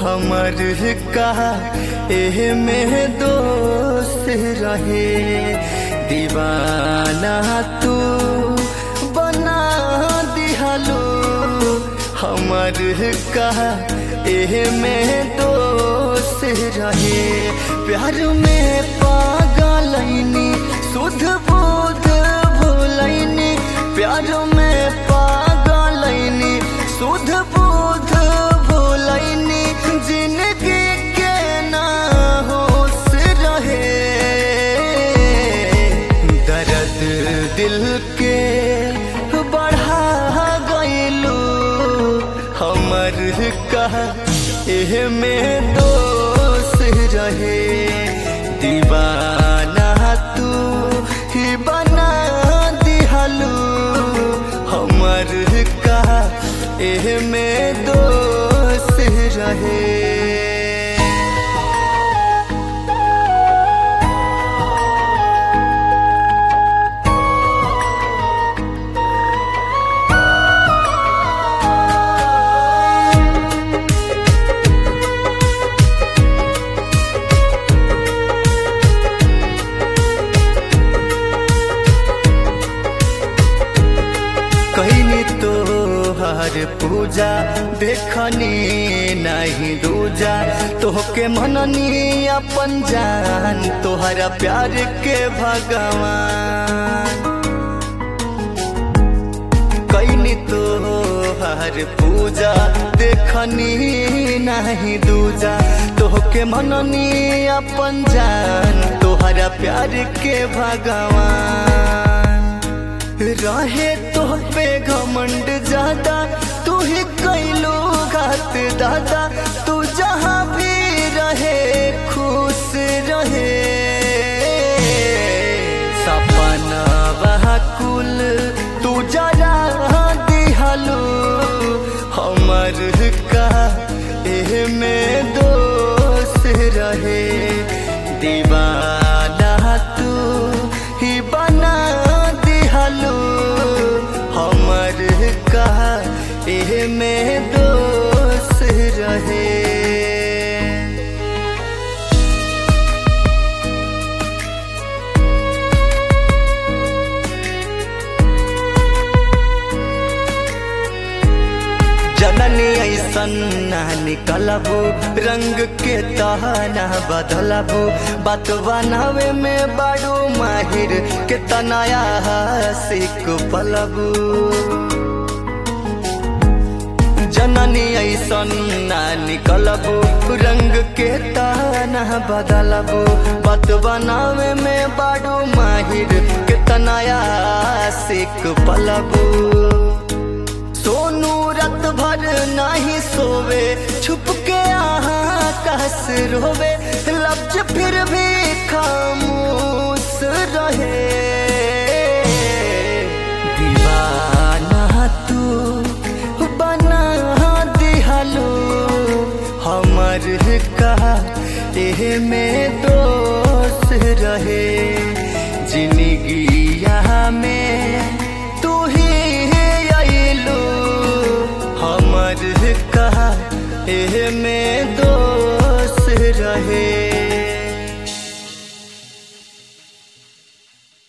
हमर कहा एह में दोस्त रहे दीवाना तू बना दिहलो हमर कहा एह में दोस्त रहे प्यार में पागलैनी सुध बुध भूलैनी प्यार में पागलैनी सुध बुध भूलैनी जिंदगी के ना होश रहे दर्द दिल के बढ़ा गईलू हमर कहा एह में दोस्त रहे दीवाना तू ही बना दिहलू हमर कहा एह में दोस्त रहे कहनी तो हर पूजा देखनी नहीं दूजा तोहके मननी अपन जान तोहरा प्यार के भगवान कैनी तो हर पूजा देखनी नहीं दूजा तोहके मननी अपन जान तोहरा प्यार के भगवान रहे तो पे घमंड ज्यादा तू ही कैलो घात दादा तू जहाँ भी रहे खुश रहे सपना वह कुल तू जरा दिहलो हमर का एह में दोस्त रहे दीवाना तू ही बना दिहलो हमर का एह में दोस्त रहे जननी ऐसन ना निकलबू रंग के तहना बदलबू बात बनावे में बड़ू माहिर के तनाया सिक पलबू जननी ऐसन ना निकलबू रंग के तहना बदलबू बात बनावे में बड़ू माहिर के तनाया सिक पलबू सोनू रत भर नाही सोवे छुप के आहा कस रोवे लफ्ज फिर भी खामोश रहे दीवाना तू बना दिहलो हमर कहा एह में दोस्त रहे जिंदगी में तू ही अइलू हमर कहा एह में दोस्त रहे